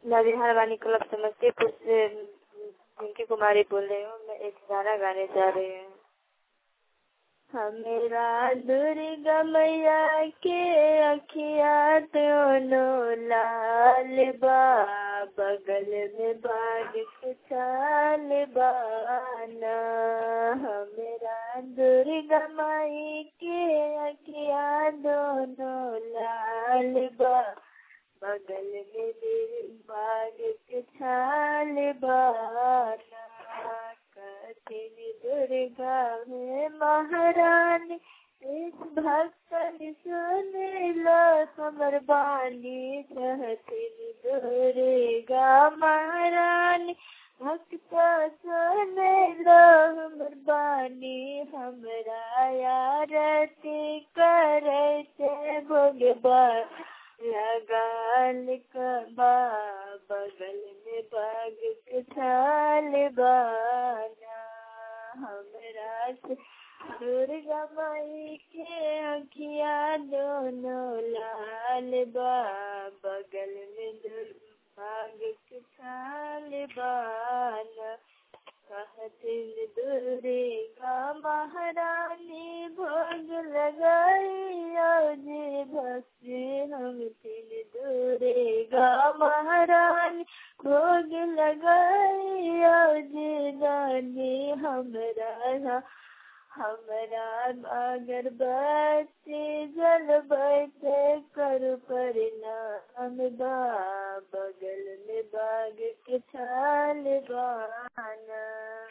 मैं बिहार वाणी क्लब समस्तीपुर से पिंकी कुमारी बोल रही हूँ मैं एक गाना गाने जा रही हूँ हमेरा दुर्गा मैया के अखिया दोनों लाल बा बगल में बाग के चाल बाना हमेरा दुर्गा माई के अखिया दोनों लाल बा बगल में दिल बाग के छाल बाना कठिन दुर्गा में महारानी इस भक्तन सुन लो समर बानी कहतिन दुर्गा महारानी भक्त सुन लो हमर बानी हमरा यारती करे से भगवान लगाल कबा बगल में बाग के छाल बाना हमरा से दुर्गा माई के अखिया दोनों लाल बा बगल में बाग के छाल बाना कहतिन दुर्गा महारानी भोग लगाइयो जे भक्ति हम तिन दुर्गा महारानी भोग लगाइयो जे दानी हमरा हमरा अगरबत्ती जलबैसे कर परिणाम बा बगल में बाग के छाल बाना